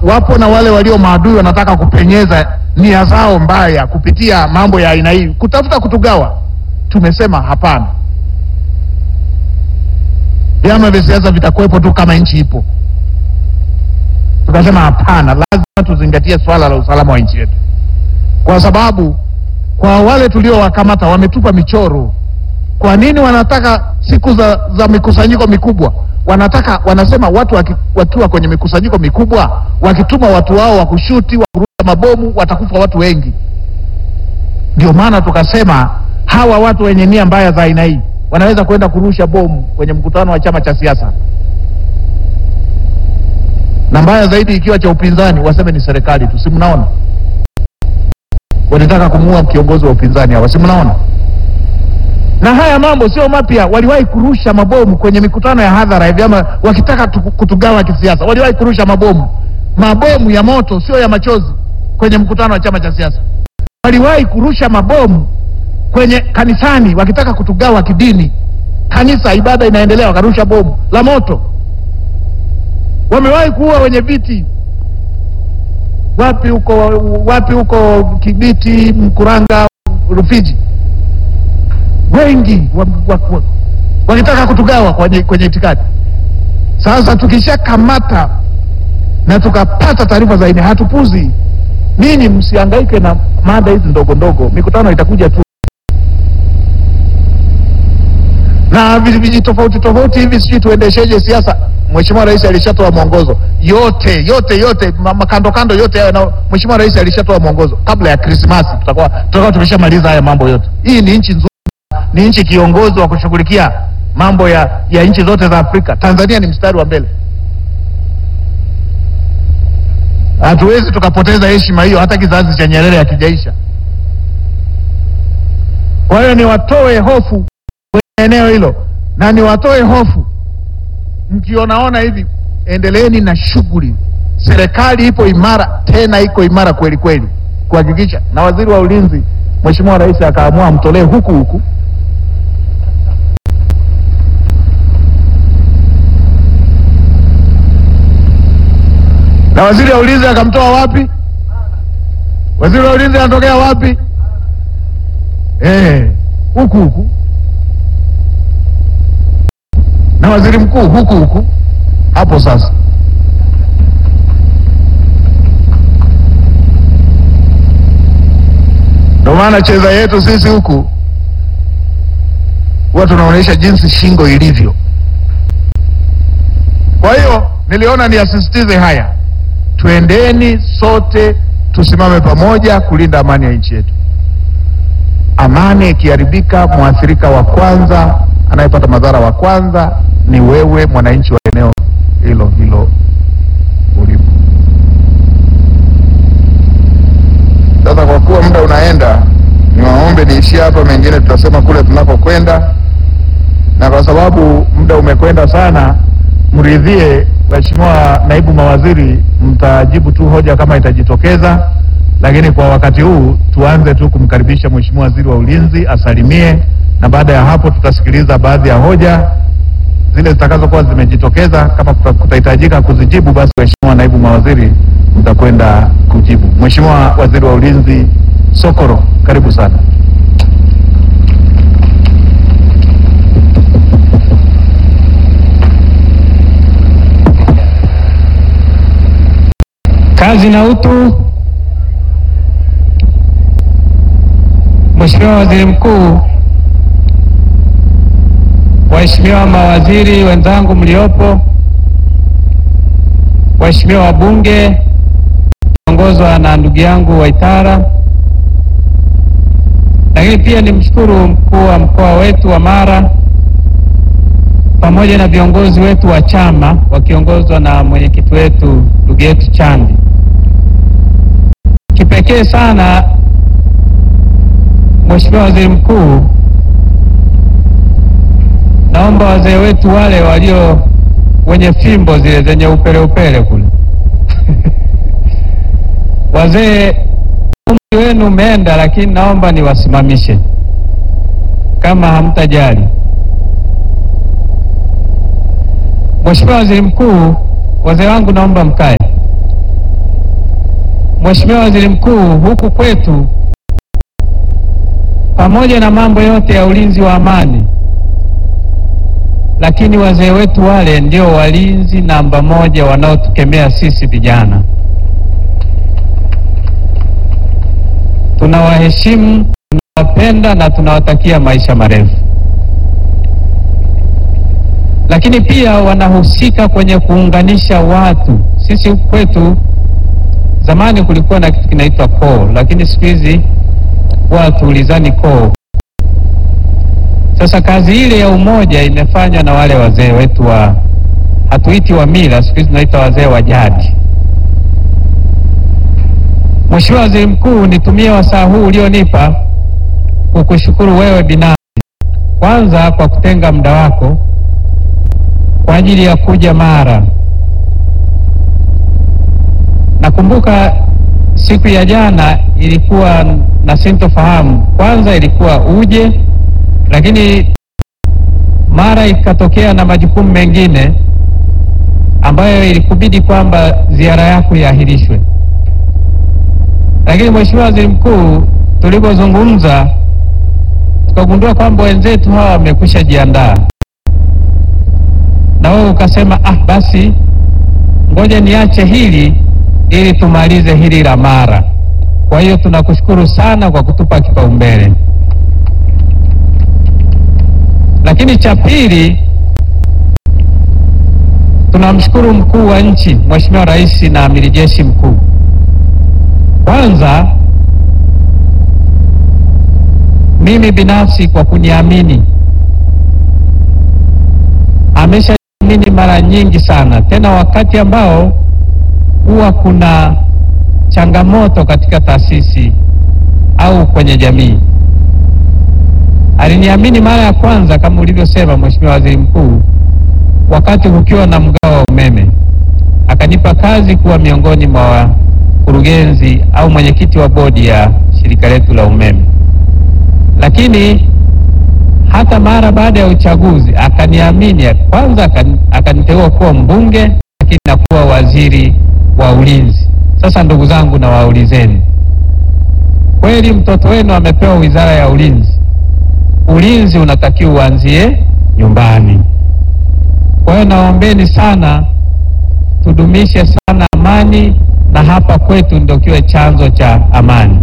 wapo na wale walio maadui wanataka kupenyeza nia zao mbaya kupitia mambo ya aina hii, kutafuta kutugawa. Tumesema hapana, vyama vya siasa vitakuwepo tu kama nchi ipo. Tukasema hapana, lazima tuzingatie swala la usalama wa nchi yetu, kwa sababu kwa wale tuliowakamata wametupa michoro. Kwa nini wanataka siku za, za mikusanyiko mikubwa wanataka wanasema watu waki, wakiwa kwenye mikusanyiko mikubwa wakituma watu wao wa kushuti wa kurusha mabomu watakufa watu wengi. Ndio maana tukasema hawa watu wenye nia mbaya za aina hii wanaweza kwenda kurusha bomu kwenye mkutano wa chama cha siasa, na mbaya zaidi ikiwa cha upinzani, waseme ni serikali tu. Si mnaona walitaka kumuua kiongozi wa upinzani hawa, si mnaona? na haya mambo sio mapya. Waliwahi kurusha mabomu kwenye mikutano ya hadhara ya vyama wakitaka tuku- kutugawa kisiasa. Waliwahi kurusha mabomu, mabomu ya moto, sio ya machozi, kwenye mkutano wa chama cha siasa. Waliwahi kurusha mabomu kwenye kanisani wakitaka kutugawa kidini. Kanisa, ibada inaendelea, wakarusha bomu la moto. Wamewahi kuua wenye viti wapi huko, wapi huko Kibiti, Mkuranga, Rufiji wengi wa- wa- wa- wakitaka kutugawa kwenye, kwenye itikadi. Sasa tukishakamata na tukapata taarifa za aina, hatupuzi. Ninyi msihangaike na mada hizi ndogo ndogo, mikutano itakuja tu na vi- viji tofauti tofauti hivi, sijui tuendesheje siasa. Mheshimiwa Rais alishatoa mwongozo yote yote yote, ma- makando kando yote hayo, na Mheshimiwa Rais alishatoa mwongozo kabla ya Krismasi, tutakuwa tutakuwa tumeshamaliza haya mambo yote. Hii ni nchi nzuri ni nchi kiongozi wa kushughulikia mambo ya, ya nchi zote za Afrika. Tanzania ni mstari wa mbele. Hatuwezi tukapoteza heshima hiyo, hata kizazi cha Nyerere hakijaisha. Kwa hiyo niwatoe hofu kwenye eneo hilo, na niwatoe hofu mkionaona hivi, endeleeni na shughuli. Serikali ipo imara, tena iko imara kweli kweli kuhakikisha, na waziri wa ulinzi Mheshimiwa Rais akaamua amtolee huku huku na waziri wa ulinzi akamtoa wapi? Waziri wa ulinzi anatokea wapi? Eh, huku huku, na waziri mkuu huku huku. Hapo sasa ndio maana cheza yetu sisi huku huwa tunaonyesha jinsi shingo ilivyo. Kwa hiyo niliona niasisitize haya, twendeni sote tusimame pamoja kulinda amani ya nchi yetu. Amani ikiharibika, mwathirika wa kwanza anayepata madhara wa kwanza ni wewe mwananchi wa eneo hilo hilo ulipo. Sasa kwa kuwa muda unaenda, niwaombe niishie hapa, mengine tutasema kule tunakokwenda, na kwa sababu muda umekwenda sana, mridhie Mheshimiwa naibu mawaziri, mtajibu tu hoja kama itajitokeza, lakini kwa wakati huu tuanze tu kumkaribisha Mheshimiwa waziri wa ulinzi asalimie, na baada ya hapo tutasikiliza baadhi ya hoja zile zitakazokuwa zimejitokeza. Kama kuta- kutahitajika kuzijibu, basi Mheshimiwa naibu mawaziri mtakwenda kujibu. Mheshimiwa waziri wa ulinzi Sokoro, karibu sana. Kazi na utu. Mheshimiwa Waziri Mkuu, waheshimiwa mawaziri wenzangu mliopo, waheshimiwa wabunge ongozwa na ndugu yangu Waitara, lakini pia nimshukuru mkuu wa mkoa wetu wa Mara pamoja na viongozi wetu wa chama wakiongozwa na mwenyekiti wetu ndugu yetu Chandi. Kipekee sana Mheshimiwa Waziri Mkuu, naomba wazee wetu wale walio wenye fimbo zile zenye upele upele kule wazee, umri wenu umeenda, lakini naomba niwasimamishe kama hamtajali. Mheshimiwa Waziri Mkuu, wazee wangu naomba mkae. Mheshimiwa Waziri Mkuu, huku kwetu pamoja na mambo yote ya ulinzi wa amani, lakini wazee wetu wale ndio walinzi namba moja wanaotukemea sisi vijana. Tunawaheshimu, tunawapenda na tunawatakia maisha marefu, lakini pia wanahusika kwenye kuunganisha watu. Sisi huku kwetu zamani kulikuwa na kitu kinaitwa koo, lakini siku hizi watu ulizani koo. Sasa kazi ile ya umoja imefanywa na wale wazee wetu wa, hatuiti wa mila, siku hizi tunaita wazee wa jadi. Mheshimiwa Waziri Mkuu, nitumie wasaa huu ulionipa kukushukuru wewe binafsi, kwanza kwa kutenga muda wako kwa ajili ya kuja Mara. Nakumbuka siku ya jana ilikuwa na sintofahamu, kwanza ilikuwa uje, lakini mara ikatokea na majukumu mengine ambayo ilikubidi kwamba ziara yako iahirishwe. Lakini Mheshimiwa Waziri Mkuu, tulipozungumza tukagundua kwamba wenzetu hawa wamekwisha jiandaa, na wewe ukasema ah, basi ngoja niache hili ili tumalize hili la Mara. Kwa hiyo tunakushukuru sana kwa kutupa kipaumbele. Lakini cha pili, tunamshukuru mkuu wa nchi Mheshimiwa Rais na Amiri Jeshi Mkuu. Kwanza mimi binafsi kwa kuniamini, ameshaniamini mara nyingi sana, tena wakati ambao huwa kuna changamoto katika taasisi au kwenye jamii. Aliniamini mara ya kwanza kama ulivyosema Mheshimiwa Waziri Mkuu, wakati kukiwa na mgao wa umeme, akanipa kazi kuwa miongoni mwa wakurugenzi au mwenyekiti wa bodi ya shirika letu la umeme. Lakini hata mara baada ya uchaguzi akaniamini, kwanza akaniteua kuwa mbunge, lakini na kuwa waziri wa ulinzi. Sasa ndugu zangu, na waulizeni kweli, mtoto wenu amepewa wizara ya ulinzi. Ulinzi unatakiwa uanzie nyumbani. Kwa hiyo naombeni sana, tudumishe sana amani, na hapa kwetu ndio kiwe chanzo cha amani.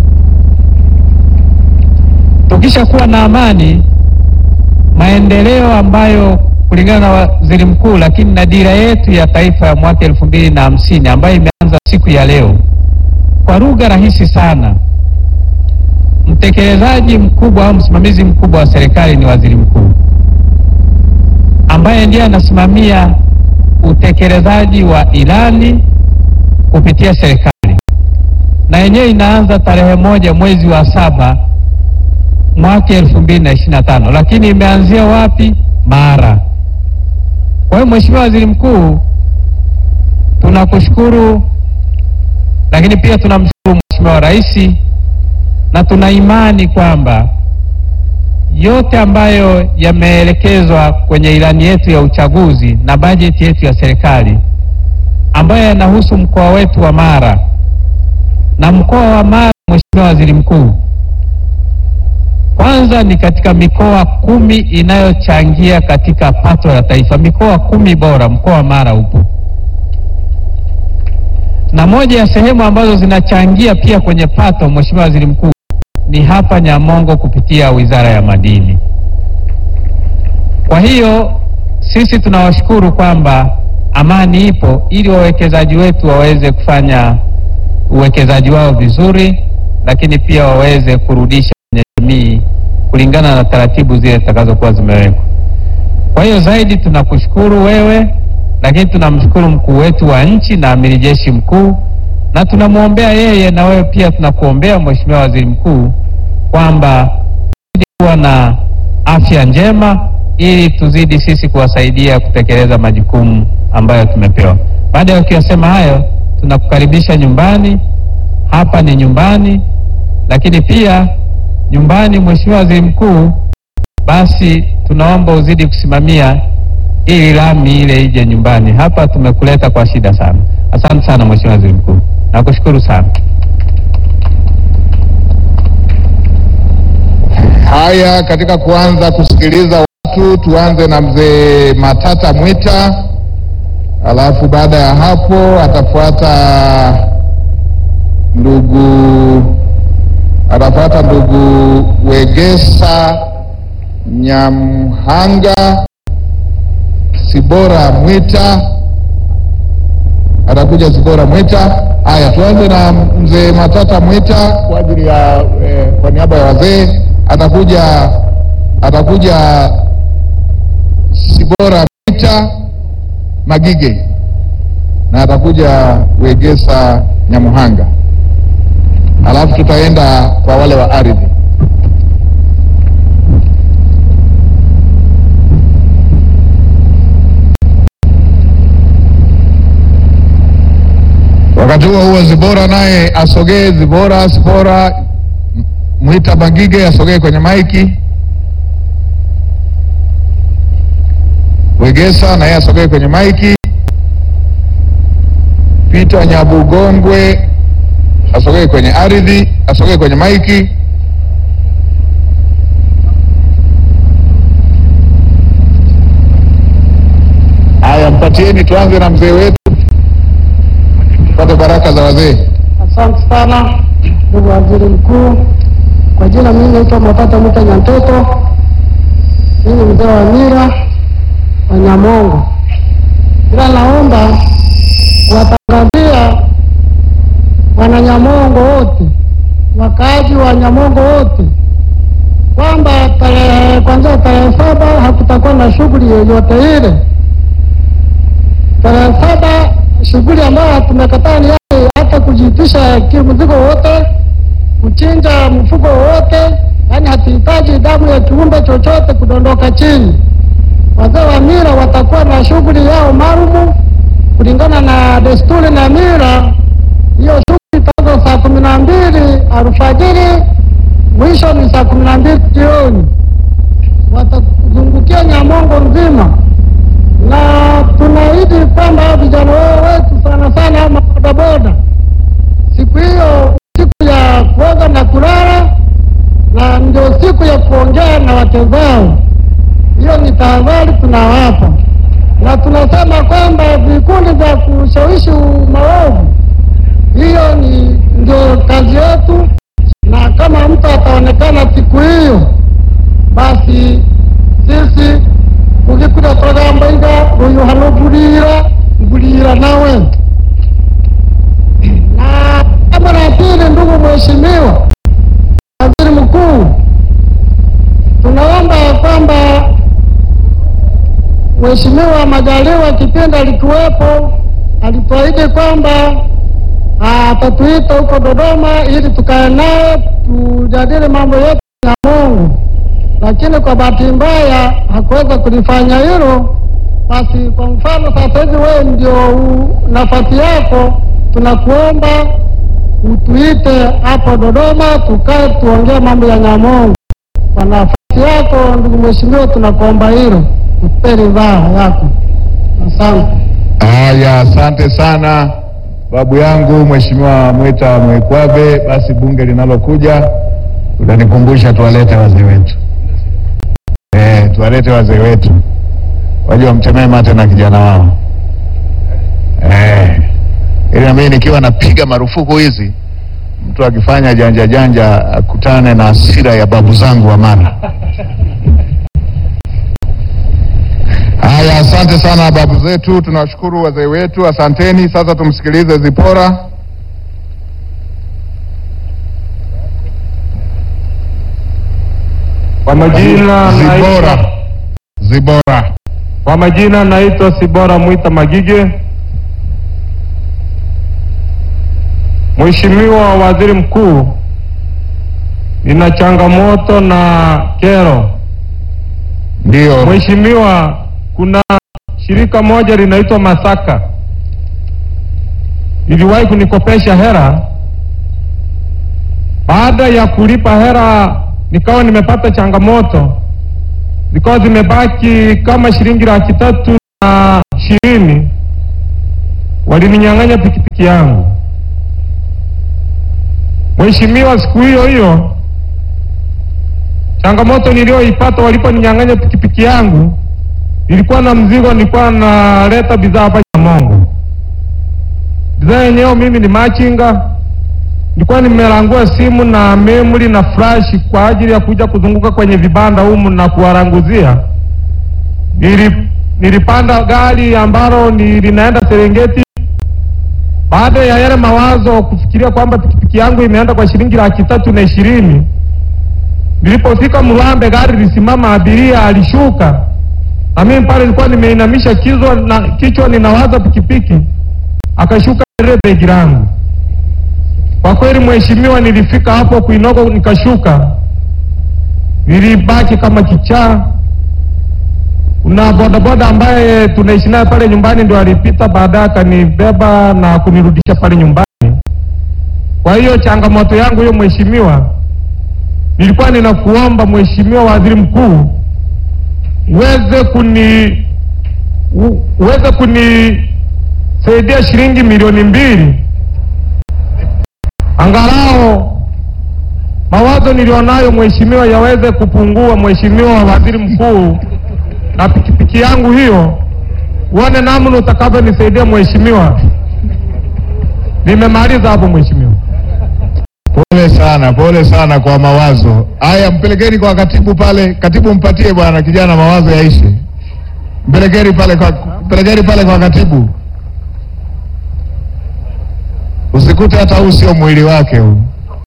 Tukisha kuwa na amani, maendeleo ambayo kulingana na waziri mkuu, lakini na dira yetu ya taifa ya mwaka elfu mbili na hamsini ambayo imeanza siku ya leo, kwa lugha rahisi sana, mtekelezaji mkubwa au msimamizi mkubwa wa serikali ni waziri mkuu, ambaye ndiye anasimamia utekelezaji wa ilani kupitia serikali, na yenyewe inaanza tarehe moja mwezi wa saba mwaka elfu mbili na ishirini na tano lakini imeanzia wapi? Mara. Kwa hiyo Mheshimiwa Waziri Mkuu, tunakushukuru, lakini pia tunamshukuru Mheshimiwa Rais na tuna imani kwamba yote ambayo yameelekezwa kwenye ilani yetu ya uchaguzi na bajeti yetu ya serikali ambayo yanahusu mkoa wetu wa Mara na mkoa wa Mara, Mheshimiwa Waziri Mkuu, kwanza ni katika mikoa kumi inayochangia katika pato la taifa. Mikoa kumi bora, mkoa wa Mara upo, na moja ya sehemu ambazo zinachangia pia kwenye pato, Mheshimiwa Waziri Mkuu, ni hapa Nyamongo kupitia Wizara ya Madini. Kwa hiyo sisi tunawashukuru kwamba amani ipo ili wawekezaji wetu waweze kufanya uwekezaji wao vizuri, lakini pia waweze kurudisha kwenye jamii kulingana na taratibu zile zitakazokuwa zimewekwa. Kwa hiyo zaidi tunakushukuru wewe, lakini tunamshukuru mkuu wetu wa nchi na amiri jeshi mkuu, na tunamwombea yeye na wewe pia tunakuombea Mheshimiwa Waziri Mkuu kwamba tuzidi kuwa na afya njema ili tuzidi sisi kuwasaidia kutekeleza majukumu ambayo tumepewa. Baada ya kuyasema hayo, tunakukaribisha nyumbani. Hapa ni nyumbani, lakini pia nyumbani, Mheshimiwa Waziri Mkuu, basi tunaomba uzidi kusimamia ili lami ile ije nyumbani. Hapa tumekuleta kwa shida sana. Asante sana Mheshimiwa Waziri Mkuu. Nakushukuru sana. Haya, katika kuanza kusikiliza watu, tuanze na mzee Matata Mwita, alafu baada ya hapo atafuata ndugu atafuata ndugu Wegesa Nyamhanga, Sibora Mwita atakuja Sibora Mwita. Haya, tuanze na mzee Matata Mwita kwa ajili ya eh, kwa niaba ya wazee atakuja atakuja Sibora Mwita Magige na atakuja Wegesa Nyamuhanga, alafu tutaenda kwa wale wa ardhi. Wakati huo huo Zibora naye asogee. Zibora Zibora M- Mwita Magige asogee kwenye maiki. Wegesa naye asogee kwenye maiki. Peter Nyabugongwe asogee kwenye ardhi, asogee kwenye maiki. Haya, mpatieni, tuanze na mzee wetu, tupate baraka za wazee. Asante sana ndugu waziri mkuu. Kwa jina mimi naitwa Matata Mwita Nyantoto, mimi ni mzee wa Mira wa Nyamongo, ila naomba kuwatangazia wananyamongo wote, wakaaji wa Nyamongo wote kwamba tarehe kwanzia tarehe saba hakutakuwa na shughuli yoyote ile. Tarehe saba shughuli ambayo tumekataa ni yale hata kujiitisha kimzigo wote, kuchinja mfugo wote, yaani hatuhitaji damu ya kiumbe chochote kudondoka chini. Wazee wa mila watakuwa na shughuli yao maalumu kulingana na desturi na mila. Hiyo shughuli itaanza saa kumi na mbili alfajiri, mwisho ni saa kumi na mbili jioni. Watazungukia Nyamongo nzima na tunaahidi kwamba vijana wao wetu sana sana ama bodaboda, siku hiyo siku ya kuoga na kulala, na ndio siku ya kuongea na wake zao. Hiyo ni tahadhari tunawapa, na tunasema kwamba vikundi vya kushawishi maovu, hiyo ni ndio kazi yetu, na kama mtu ataonekana siku hiyo, basi sisi ukikuta twagamba iga uyu hano ngulira ngulira nawe na kama la pili, ndugu mheshimiwa waziri mkuu, tunaomba ya kwamba Mheshimiwa Majaliwa kipindi alikuwepo, alituahidi kwamba atatuita huko Dodoma ili tukae naye tujadili mambo yetu ya Mungu lakini kwa bahati mbaya hakuweza kulifanya hilo. Basi kwa mfano sasa hivi wewe ndio u- nafasi yako, tunakuomba utuite hapo Dodoma, tukae tuongee mambo ya Nyamongo. Kwa nafasi yako ndugu mheshimiwa, tunakuomba hilo, tupe ridhaa yako. Asante. Haya, asante sana babu yangu Mheshimiwa Mwita Mwekwabe. Basi bunge linalokuja utanikumbusha tuwalete wazee wetu eh, tuwalete wazee wetu waje wamtemee mate na kijana wao eh, ili na mimi nikiwa napiga marufuku hizi, mtu akifanya janja janja akutane na hasira ya babu zangu wa Mara. Haya, asante sana babu zetu, tunawashukuru wazee wetu, asanteni. Sasa tumsikilize Zipora. Kwa majina Zibora, naitwa, Zibora. kwa majina naitwa Sibora Mwita Magige. Mheshimiwa Waziri Mkuu, nina changamoto na kero. Ndio, Mheshimiwa, kuna shirika moja linaitwa Masaka liliwahi kunikopesha hera. Baada ya kulipa hera, nikawa nimepata changamoto, zikawa zimebaki kama shilingi laki tatu na ishirini. Walininyang'anya pikipiki yangu. Mheshimiwa, siku hiyo hiyo changamoto niliyoipata waliponinyang'anya pikipiki yangu, nilikuwa na mzigo, nilikuwa naleta bidhaa hapa Nyamongo. Bidhaa yenyewe mimi ni machinga, nilikuwa nimelangua simu na memory na flash kwa ajili ya kuja kuzunguka kwenye vibanda humu na kuwaranguzia. Nili, nilipanda gari ambalo ni linaenda Serengeti. Baada ya yale mawazo kufikiria kwamba pikipiki yangu imeenda kwa shilingi laki tatu na ishirini Nilipofika Mlambe gari lisimama, abiria alishuka, na mimi pale nilikuwa nimeinamisha kichwa na kichwa ninawaza pikipiki, akashuka ile begi langu. Kwa kweli, mheshimiwa, nilifika hapo kuinogo, nikashuka, nilibaki kama kichaa. Kuna bodaboda ambaye tunaishi naye pale nyumbani ndio alipita baadaye akanibeba na kunirudisha pale nyumbani. Kwa hiyo changamoto yangu hiyo mheshimiwa nilikuwa ninakuomba Mheshimiwa Waziri Mkuu uweze kuni u- uweze kunisaidia shilingi milioni mbili angalau mawazo nilionayo mheshimiwa yaweze kupungua. Mheshimiwa Waziri Mkuu, na pikipiki yangu hiyo uone namna utakavyonisaidia mheshimiwa. Nimemaliza hapo mheshimiwa. Pole sana, pole sana kwa mawazo haya. Mpelekeni kwa katibu pale, katibu mpatie bwana kijana mawazo yaishe. Mpelekeni pale kwa, mpelekeni pale kwa katibu, usikute hata huu sio mwili wake huu.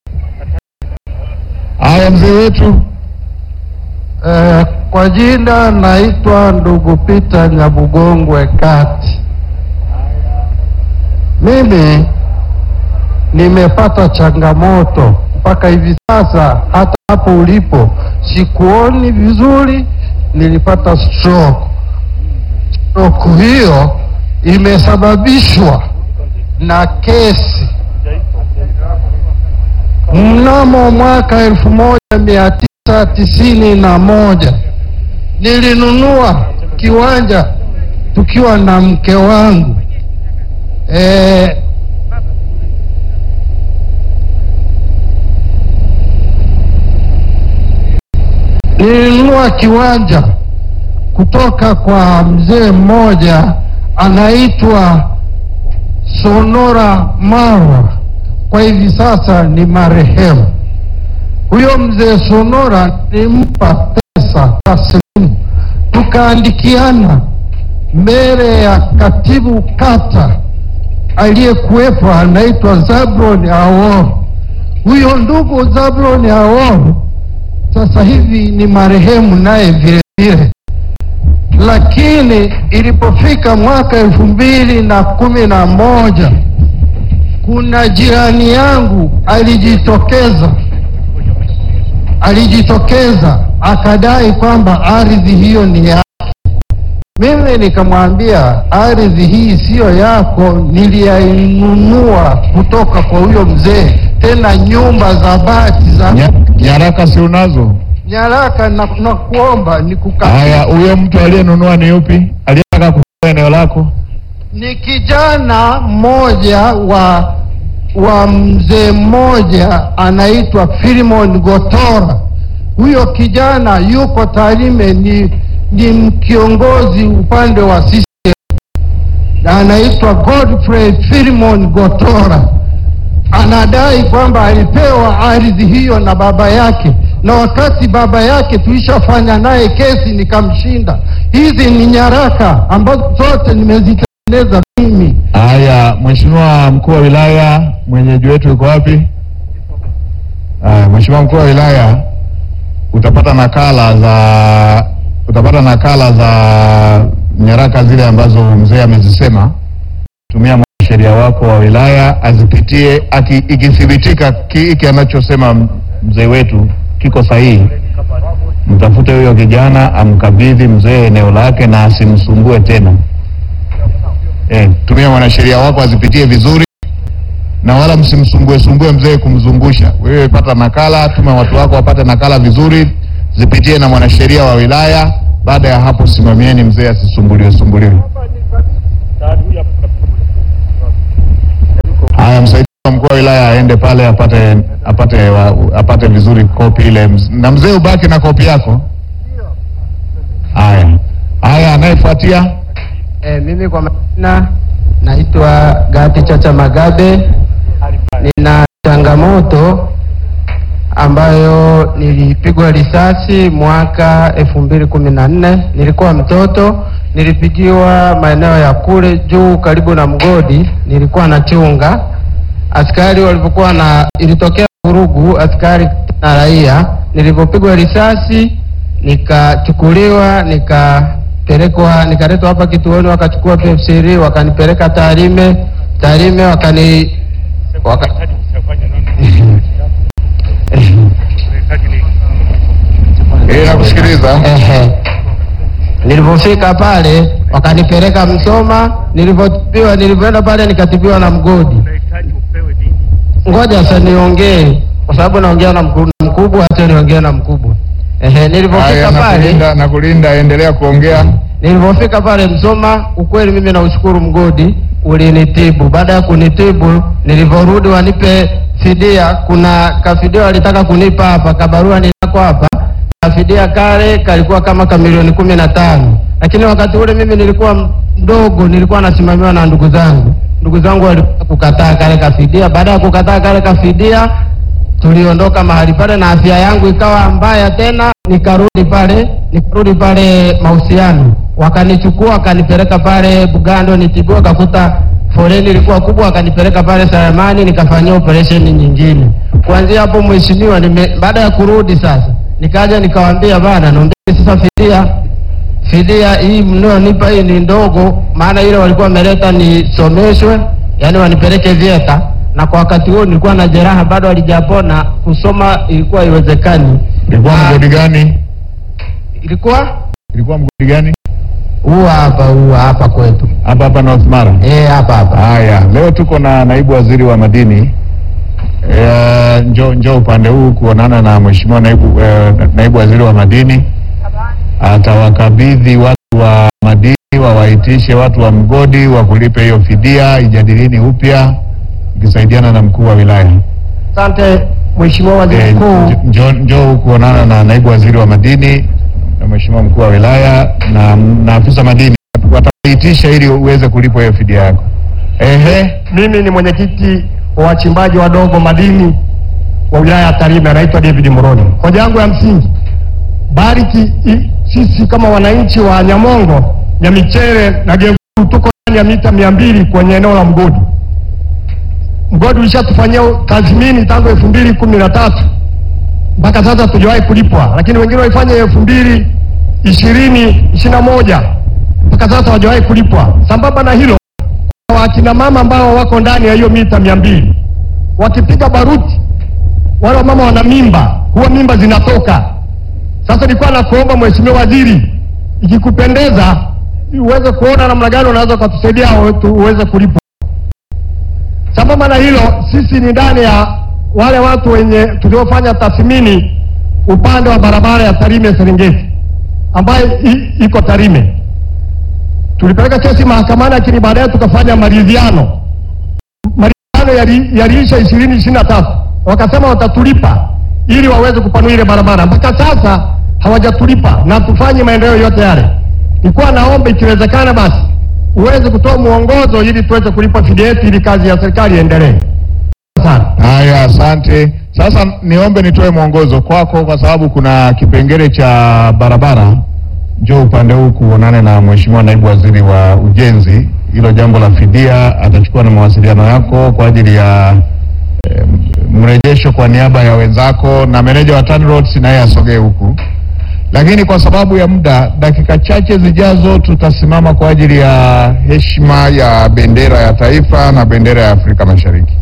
Haya, mzee wetu Eh, kwa jina naitwa ndugu Peter Nyabugongwe Kati. Mimi nimepata changamoto mpaka hivi sasa, hata hapo ulipo sikuoni vizuri, nilipata stroke. Stroke hiyo imesababishwa na kesi mnamo mwaka elfu moja mia tisa tisini na moja nilinunua kiwanja tukiwa na mke wangu e, nilinunua kiwanja kutoka kwa mzee mmoja anaitwa Sonora Marwa, kwa hivi sasa ni marehemu. Huyo mzee Sonora nilimpa pesa taslimu, tukaandikiana mbele ya katibu kata aliyekuwepo anaitwa Zablon Awor. Huyo ndugu Zablon Awor sasa hivi ni marehemu naye vile vile, lakini ilipofika mwaka elfu mbili na kumi na moja kuna jirani yangu alijitokeza alijitokeza akadai kwamba ardhi hiyo ni yake. Mimi nikamwambia ardhi hii siyo yako, niliyainunua kutoka kwa huyo mzee, tena nyumba za bati za nya, nyaraka si unazo? nyaraka na, na kuomba Haya, nikukabidhi. huyo mtu aliyenunua ni yupi? Aliyetaka kuchukua eneo lako? Ni kijana mmoja wa wa mzee mmoja anaitwa Filimon Gotora. Huyo kijana yuko Tarime, ni, ni kiongozi upande wa CCM na anaitwa Godfrey Filimon Gotora. Anadai kwamba alipewa ardhi hiyo na baba yake, na wakati baba yake tulishafanya naye kesi nikamshinda. Hizi ni nyaraka ambazo zote nimezitengeneza mimi. Haya, Mheshimiwa mkuu wa wilaya, mwenyeji wetu yuko wapi? Haya, Mheshimiwa mkuu wa wilaya, utapata nakala za utapata nakala za nyaraka zile ambazo mzee amezisema. Tumia mwanasheria wako wa wilaya azipitie, aki, ikithibitika ki- hiki anachosema mzee wetu kiko sahihi, mtafute huyo kijana amkabidhi mzee eneo lake na asimsumbue tena. Eh, tumia mwanasheria wako azipitie vizuri na wala msimsumbue sumbue mzee kumzungusha. Wewe pata nakala, tuma watu wako wapate nakala vizuri, zipitie na mwanasheria wa wilaya. Baada ya hapo, simamieni mzee asisumbuliwe sumbuliwe. Haya, msaidizi wa mkuu wa wilaya. wilaya aende pale apate apate wa, apate vizuri kopi ile, na mzee ubaki na kopi yako. Haya haya, anayefuatia E, mimi kwa majina naitwa Gati Chacha Magabe. Nina changamoto ambayo nilipigwa risasi mwaka elfu mbili kumi na nne. Nilikuwa mtoto, nilipigiwa maeneo ya kule juu karibu na mgodi, nilikuwa nachunga. Askari walipokuwa na, ilitokea vurugu, askari na raia. Nilipopigwa risasi nikachukuliwa nikapelekwa nikaletwa hapa kituoni, wakachukua PF3 wakanipeleka Tarime. Tarime wakani waka... eh, nakusikiliza. Ehe. Nilipofika pale wakanipeleka Msoma, nilipotibiwa nilipoenda pale nikatibiwa na mgodi. Ngoja sasa niongee kwa sababu naongea na mkuu- na mkubwa, acha niongee na mkubwa. Ehe, Haya, nilipofika pale nakulinda nakulinda, endelea kuongea. Nilipofika pale Msoma, ukweli mimi naushukuru mgodi ulinitibu. Baada ya kunitibu, nilivyorudi wanipe fidia, kuna kafidia walitaka kunipa hapa, kabarua ninako hapa, kafidia kale kalikuwa kama ka milioni kumi na tano, lakini wakati ule mimi nilikuwa mdogo, nilikuwa nasimamiwa na ndugu zangu. Ndugu zangu walikuwa kukataa kale kafidia. Baada ya kukataa kale kafidia, tuliondoka mahali pale na afya yangu ikawa mbaya tena, nikarudi pale nikarudi pale mahusiano, wakanichukua wakanipeleka pale Bugando nitibiwa, wakakuta foleni ilikuwa kubwa, wakanipeleka pale Salamani nikafanyia operesheni nyingine. Kuanzia hapo mheshimiwa, nime baada ya kurudi sasa nikaja nikawaambia bana, naombeni sasa fidia fidia hii mnaonipa hii ni ndogo, maana ile walikuwa wameleta nisomeshwe, yani wanipeleke VETA, na kwa wakati huo nilikuwa na jeraha bado halijapona, kusoma ilikuwa haiwezekani. Ilikuwa Ah, mgodi gani? Ilikuwa Ilikuwa mgodi gani? huu hapa huu hapa kwetu, Hapa hapa North Mara. eh, hapa hapa. Haya, leo tuko na naibu waziri wa madini e, njo, njo upande huu kuonana na mheshimiwa naibu, e, naibu waziri wa madini. Atawakabidhi watu wa madini wawaitishe watu wa mgodi wa kulipe hiyo fidia, ijadilini upya ikisaidiana na mkuu wa wilaya. Asante Mheshimiwa Waziri E, Mkuu. njo, njo kuonana na naibu waziri wa madini na mheshimiwa mkuu wa wilaya na, na afisa madini wataitisha ili uweze kulipwa hiyo fidia yako. Ehe. Mimi ni mwenyekiti wa wachimbaji wadogo madini wa wilaya ya Tarime, anaitwa David Muroni. Hoja yangu ya msingi, bariki i- sisi kama wananchi wa Nyamongo, Nyamichere na Geguru tuko ndani ya mita mia mbili kwenye eneo la mgodi. Mgodi ulishatufanyia tathmini tangu elfu mbili kumi na tatu mpaka sasa tujawahi kulipwa, lakini wengine walifanya elfu mbili ishirini ishirini na moja mpaka sasa hawajawahi kulipwa. Sambamba na hilo wakina mama ambao wako ndani ya hiyo mita mia mbili wakipiga baruti, wale wamama wana mimba, huwa mimba zinatoka. Sasa nilikuwa nakuomba Mheshimiwa Waziri, ikikupendeza uweze kuona namna gani unaweza ukatusaidia hao tu- uweze kulipwa. Sambamba na hilo, sisi ni ndani ya wale watu wenye tuliofanya tathmini upande wa barabara ya Tarime Serengeti ambayo i- iko Tarime tulipeleka kesi mahakamani, lakini baadaye tukafanya maridhiano. Maridhiano yali- yaliisha ishirini ishirini na tatu, wakasema watatulipa ili waweze kupanua ile barabara. Mpaka sasa hawajatulipa na tufanye maendeleo yote yale. Nilikuwa naomba ikiwezekana, basi uweze kutoa mwongozo ili tuweze kulipa fidia yetu ili kazi ya serikali iendelee sana. Haya, asante. Sasa niombe nitoe mwongozo kwako, kwa sababu kuna kipengele cha barabara. Njoo upande huu kuonane na mheshimiwa naibu waziri wa ujenzi. Hilo jambo la fidia atachukua na mawasiliano yako kwa ajili ya eh, mrejesho kwa niaba ya wenzako, na meneja wa TANROADS naye asogee huku. Lakini kwa sababu ya muda, dakika chache zijazo tutasimama kwa ajili ya heshima ya bendera ya taifa na bendera ya Afrika Mashariki.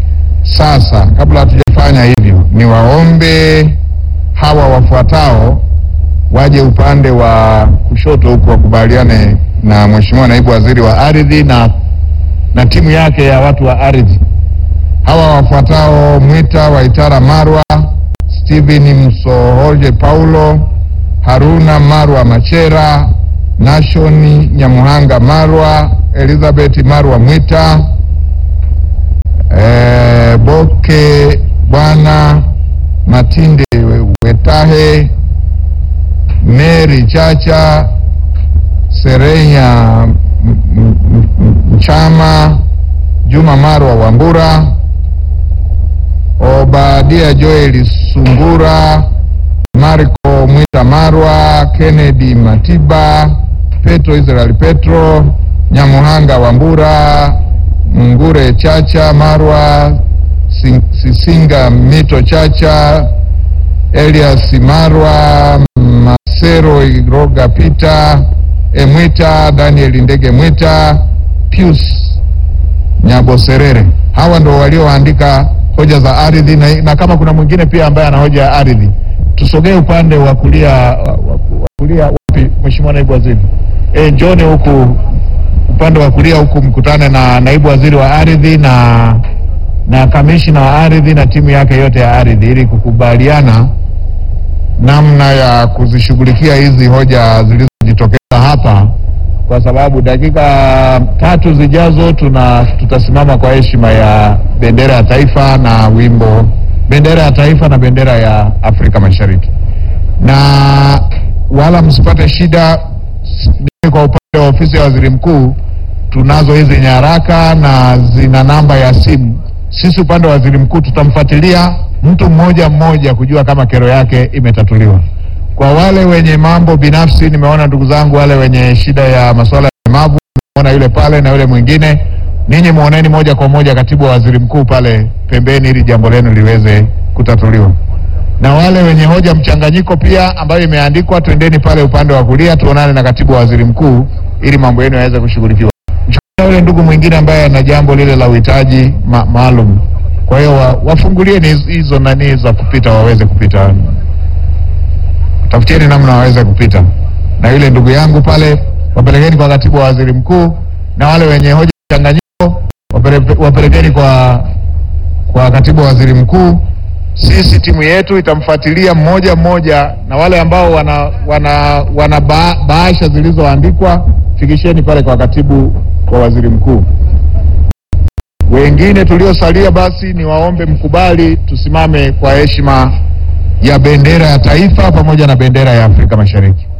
Sasa kabla hatujafanya hivyo, niwaombe hawa wafuatao waje upande wa kushoto huku wakubaliane na Mheshimiwa Naibu Waziri wa Ardhi na, na timu yake ya watu wa ardhi. Hawa wafuatao: Mwita Waitara Marwa, Steven Msohoje Paulo, Haruna Marwa Machera, Nashoni Nyamuhanga Marwa, Elizabeth Marwa Mwita, eh, Bob wake Bwana Matinde Wetahe, Mary Chacha, Serenya M- M- M- Mchama, Juma Marwa Wambura, Obadia Joel Sungura, Marco Mwita Marwa, Kennedy Matiba, Petro Israel Petro, Nyamuhanga Wambura, Ngure Chacha Marwa, Sin- Sisinga Mito Chacha, Elias Marwa, Masero Iroga Peter, Emwita Daniel Ndege Mwita, Pius Nyaboserere. Hawa ndo walioandika hoja za ardhi na, na kama kuna mwingine pia ambaye ana hoja ya ardhi, tusogee upande wa kulia wa- wa wa kulia. Wapi Mheshimiwa Naibu Waziri? E, njoni huku upande wa kulia huku, mkutane na naibu waziri wa ardhi na na kamishina wa ardhi na timu yake yote ya ardhi ili kukubaliana namna ya kuzishughulikia hizi hoja zilizojitokeza hapa, kwa sababu dakika tatu zijazo tuna tutasimama kwa heshima ya bendera ya taifa na wimbo bendera ya taifa na bendera ya Afrika Mashariki, na wala msipate shida. Mimi kwa upande wa ofisi ya waziri mkuu tunazo hizi nyaraka na zina namba ya simu. Sisi upande wa waziri mkuu tutamfuatilia mtu mmoja mmoja kujua kama kero yake imetatuliwa. Kwa wale wenye mambo binafsi, nimeona ndugu zangu wale wenye shida ya masuala ya ulemavu, nimeona yule pale na yule mwingine, ninyi muoneni moja kwa moja katibu wa waziri mkuu pale pembeni, ili jambo lenu liweze kutatuliwa na wale wenye hoja mchanganyiko pia ambayo imeandikwa, twendeni pale upande wa kulia tuonane na katibu wa waziri mkuu ili mambo yenu yaweze kushughulikiwa. Mchukue yule ndugu mwingine ambaye ana jambo lile la uhitaji ma maalum. Kwa hiyo wa, wafungulieni hizo- hizo nani za kupita waweze kupita, tafutieni namna waweze kupita. Na yule ndugu yangu pale wapelekeni kwa katibu wa waziri mkuu, na wale wenye hoja mchanganyiko wapele- wapelekeni kwa kwa katibu wa waziri mkuu. Sisi timu yetu itamfuatilia mmoja mmoja, na wale ambao wana wana, wana ba, bahasha zilizoandikwa fikisheni pale kwa katibu wa waziri mkuu. Wengine tuliosalia, basi ni waombe mkubali tusimame kwa heshima ya bendera ya taifa pamoja na bendera ya Afrika Mashariki.